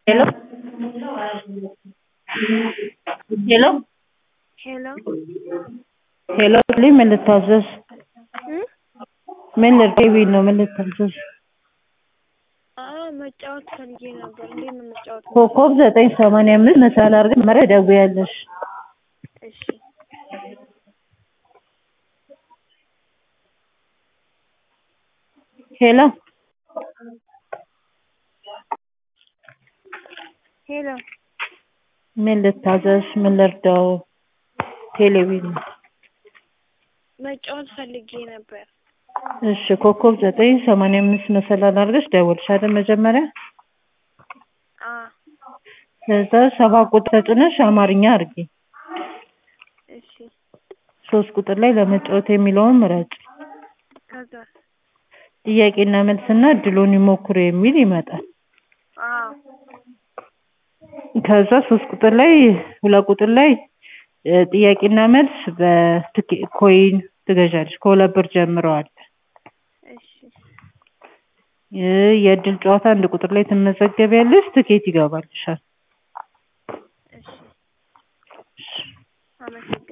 Hello? Hello? ሄሎ ሄሎ ልኝ ምን ልታዘዝ? እ ምን ልርዴ ነው ምን ልታዘዝ? አዎ መጫወት ፈልጌ ነበር። እንዴት ነው የምጫወተው? ኮከብ ዘጠኝ ሰማንያ አምስት መሰላል አድርገሽ መጀመሪያ ትደውያለሽ። እሺ ሄሎ ሄሎ ምን ልታዘዝ? ምን ልርዳው? ቴሌቪዥን መጫወት ፈልጌ ነበር። እሺ ኮከብ ዘጠኝ ሰማንያ አምስት መሰላል አድርገሽ ደወልሽ አይደል መጀመሪያ? አ ከዛ ሰባት ቁጥር ተጭነሽ አማርኛ አድርጊ። እሺ ሶስት ቁጥር ላይ ለመጫወት የሚለውን ምረጭ። ከዛ ጥያቄና መልስና እድሉን ይሞክሩ የሚል ይመጣል። አዎ ከዛ ሶስት ቁጥር ላይ ሁለት ቁጥር ላይ እ ጥያቄና መልስ በትኬ ኮይን ትገዣለሽ። ከሁለት ብር ጀምረዋል። እሺ እ የእድል ጨዋታ አንድ ቁጥር ላይ ትመዘገቢያለሽ። ትኬት ይገባልሻል። እሺ አመሰግናለሁ።